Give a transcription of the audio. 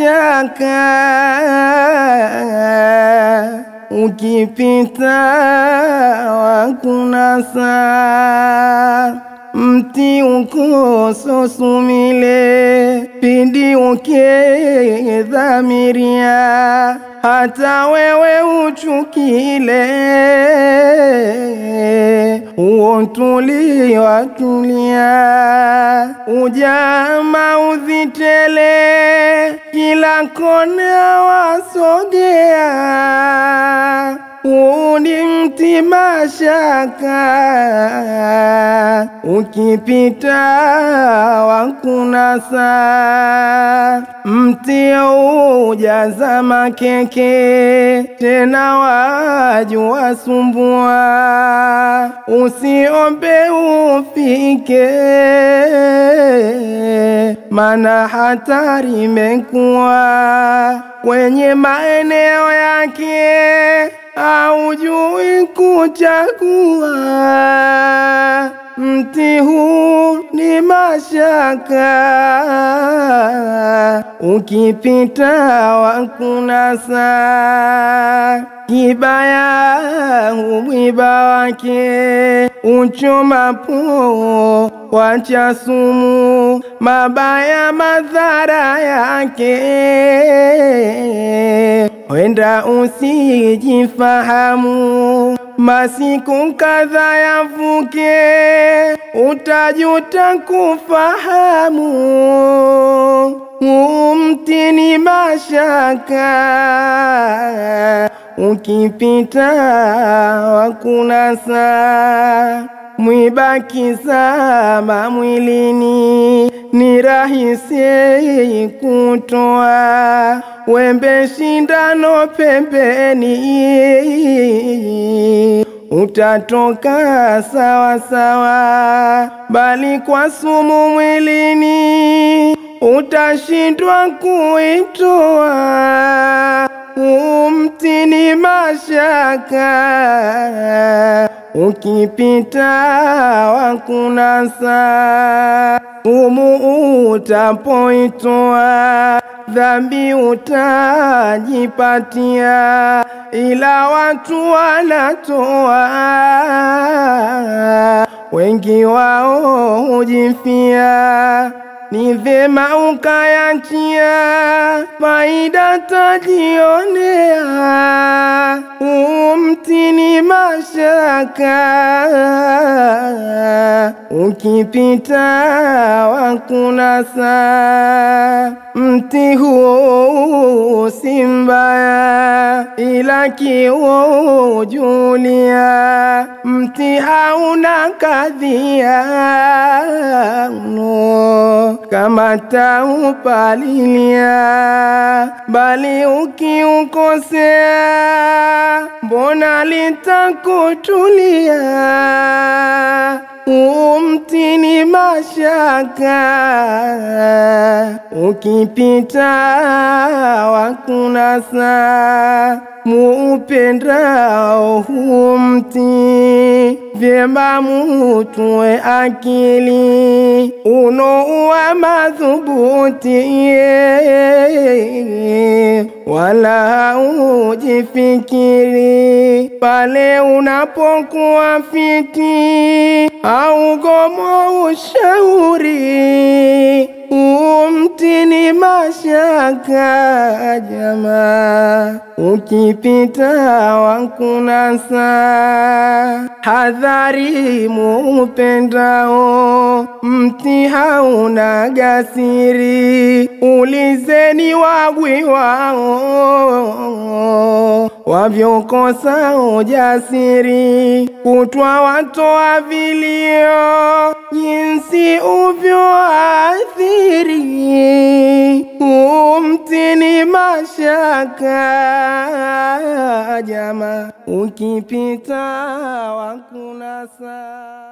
shaka ukipita wakunasa mti ukososumile pindi ukedhamiria hata wewe uchukile uotuli watulia ujama uzitele kila kona wasogea uni mti mashaka ukipita wakunasa mti ujaza makeke tena waju wasumbua usiombe ufike mana hatari imekuwa kwenye maeneo yake haujui kuchagua. Mti huu ni mashaka, ukipita wakunasa. Kibaya umwiba wake uchomapo wacha sumu, mabaya madhara yake wenda usijifahamu, masiku kadha yavuke, utajuta kufahamu. Mti ni mashaka, ukipita wakunasa, mwibaki sama mwilini, ni rahisi kutoa wembe shindano pembeni, utatoka sawa sawa, bali kwa sumu mwilini utashindwa kuitoa. Umti ni mashaka, ukipita wakunasa, umu utapoitoa dhambi utajipatia, ila watu wanatoa, wengi wao hujifia. Ni vyema ukayachia, faida tajionea. Umti ni mashaka, ukipita wakunasa. Mti huo si mbaya, ila kiujulia, mti hauna kadhia no, kama taupalilia, bali ukiukosea, mbona litakutulia? Umti ni mashaka, ukipita wakunasa, muupendao huu mti, vyema mutwe akili, unoua madhubuti, wala ujifikiri pale unapokuwa fiti au gomo ushauri. Umti ni mashaka jamaa, ukipita wakunasa. Hadhari muupendao, mti hauna gasiri, ulizeni wagwi wao wavyokosa ujasiri, kutwa watoa vilio, jinsi uvyoathiri. Umti ni mashaka jama, ukipita wakunasa.